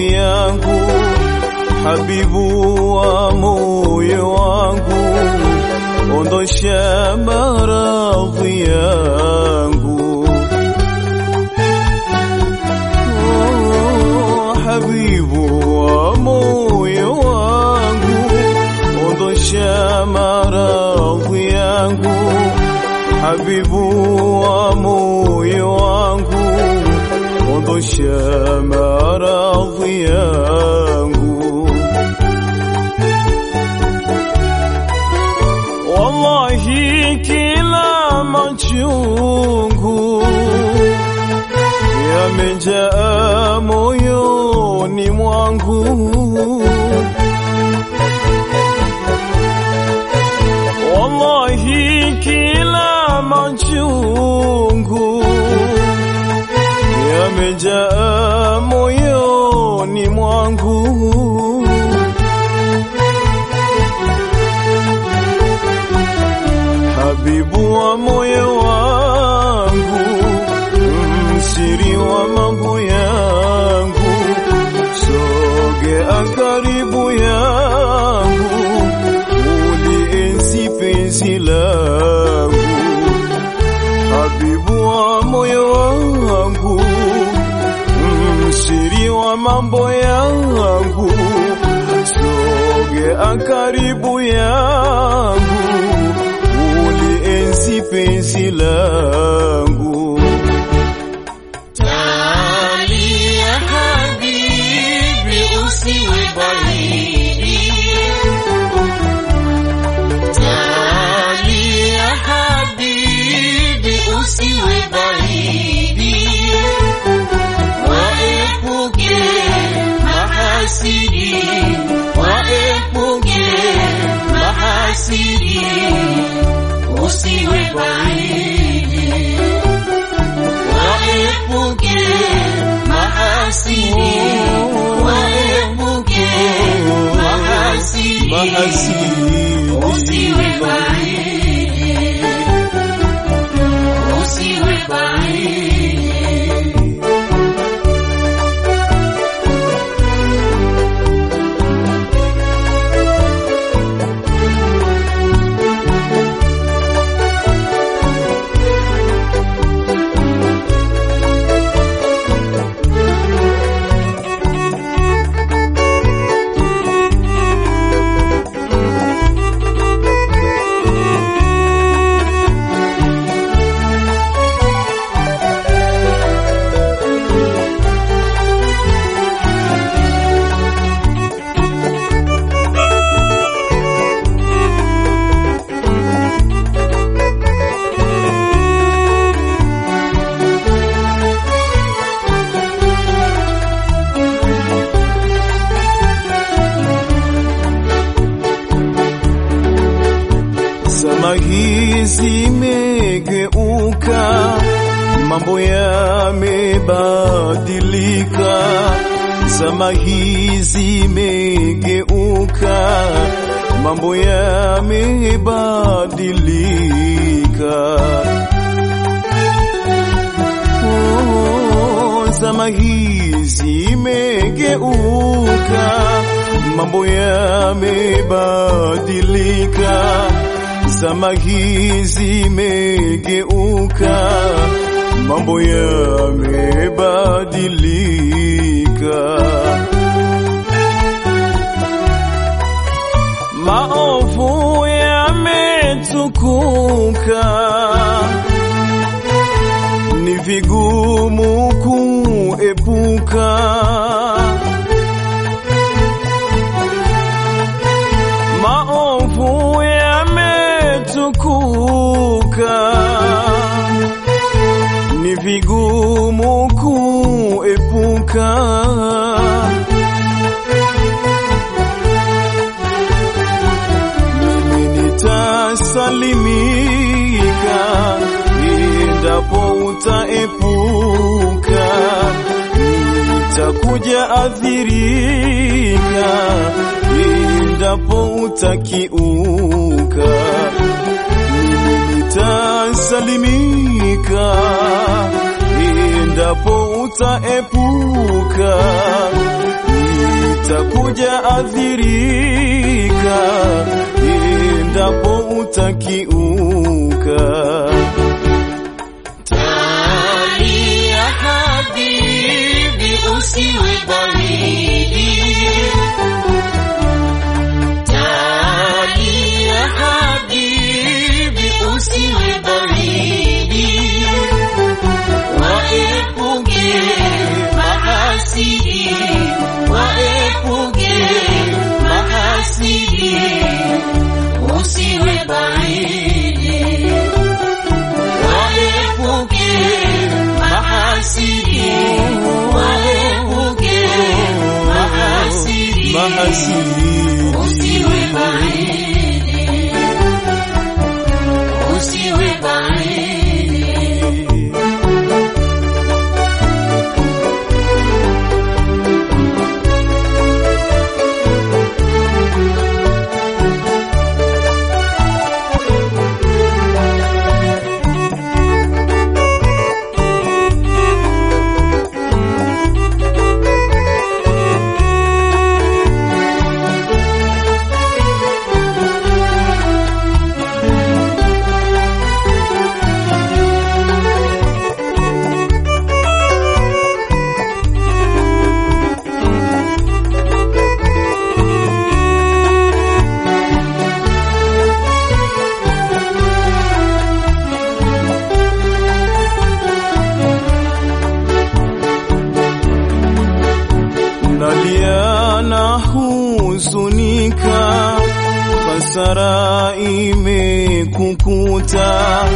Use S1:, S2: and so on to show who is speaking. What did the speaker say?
S1: maradhi yangu, habibu wa moyo wangu, ondosha maradhi yangu. Oh, habibu wa moyo wangu, ondosha maradhi yangu, habibu wa moyo wangu, ondosha maradhi yangu. Wallahi kila machungu yamejaa moyoni mwangu, wallahi kila machungu yamejaa moyoni mwangu. Habibu wa moyo wangu, msiri wa mambo yangu, sogea karibu yangu, ulienzi penzi langu. Habibu wa moyo wangu, msiri wa mambo yangu, sogea karibu yangu ulienzi penzi langu.
S2: Talia habibi, usiwe baridi. Talia habibi, usiwe baridi. Waepuke mahasidi, waepuke mahasidi, usiwe baridi. Waepuke mahasidi, waepuke mahasidi,
S1: Mahasidi.
S2: usiwe baridi, usiwe baridi.
S1: Zama hizi zimegeuka, mambo yamebadilika. Zama hizi zimegeuka, mambo yamebadilika. Oh, zama hizi imegeuka, mambo yamebadilika. Zama hizi imegeuka, mambo yamebadilika. Maovu yametukuka ni vigumu kuepuka. Maovu yametukuka, ni vigumu kuepuka. Mimi nitasalimika endapo utaepuka, nitakuja athirika endapo utakiuka. Mimi nitasalimika endapo utaepuka, utakuja athirika endapo utakiuka.
S2: Talia habibi, usiwe baridi. Talia habibi, usiwe baridi. Waepuke mahasidi, waepuke mahasidi, usiwe baridi. Waepuke mahasidi, waepuke mahasidi,
S1: Mahasidi
S2: usiwe baridi, usiwe baridi.
S1: nalia na huzunika, hasara imekukuta,